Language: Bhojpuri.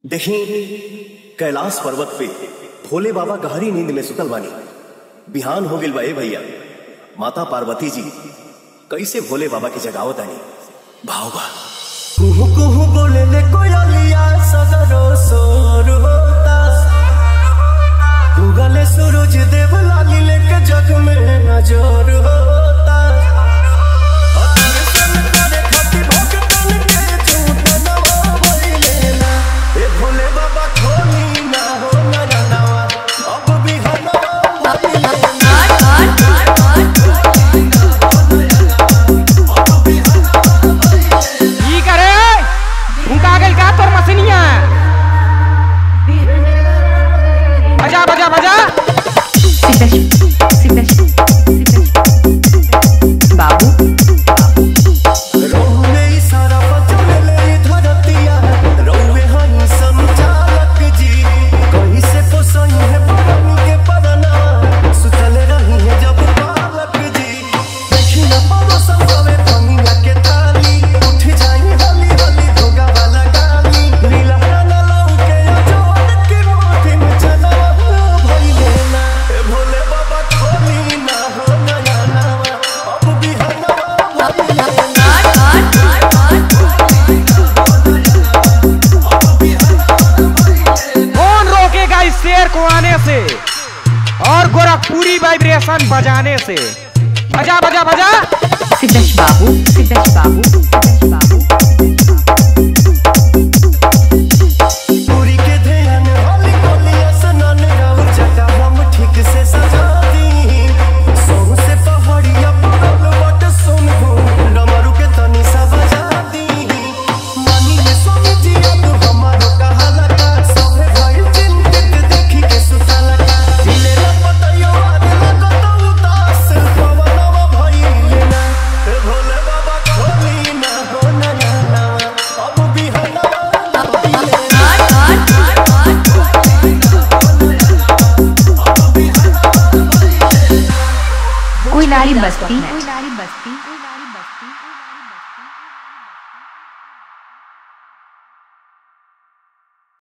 देखी कैलाश पर्वत पे भोले बाबा गहरी नींद में सुतल बानी बिहान हो गिल बा ए भैया माता पार्वती जी कैसे भोले बाबा के जगावत आनी भाव बा कुहू कुहू बोले ले कोयलिया सगरो सोर होता उगले सूरज देव लाली लेके जग में नजर होता दर्शन करे खातिर भक्तन के झूठ नवावैले ना। ए भोले बाबा खोली ना हो नयनवा, अब भी हनवा भइले ना। ई करे उनका गइल का तोर मसनिया बजा बजा बजा सिद्धेश सिद्धेश सिद्धेश बाबू रौवे ई सारा बचले ई धरतिया, रौवे हई संचालक जी। कहीं से पोसई है पवन के परना, सुतल रही है जब बालक जी। देखी न पारो संभवे फनिया के ताली, उठ जाई हली हली धोगा वाला गाली। नीला न लौके अजोड़ की मोती में चलवा भइले ना। ए भोले बाबा खोली ना हो नया नवा, अब भी हनवा भइले ना। कौन रोकेगा इस शेर को आने से और गोरखपुरी वाइब्रेशन बजाने से बजा बजा बजा सिद्धेश बाबू सिद्धेश बाबू सिद्धेश बाबू पूरी के ध्यान होली कोली स्नान राउर जगह हम ठीक से सजा दी सोह से पहाड़िया पड़ल बट सुन हो डमरू के तनी सा बजा दी मानी ले स्वामी जी अब हमारो कहाला का सभे भाई चिंतित देखी के सुतला का दिले न पतयो आद लगत उदास पवनवा भइले ना ए भोले बाबा खोली ना हो नया नवा अब भी हनवा भइले ना कोई लारी बस्ती कोई लारी बस्ती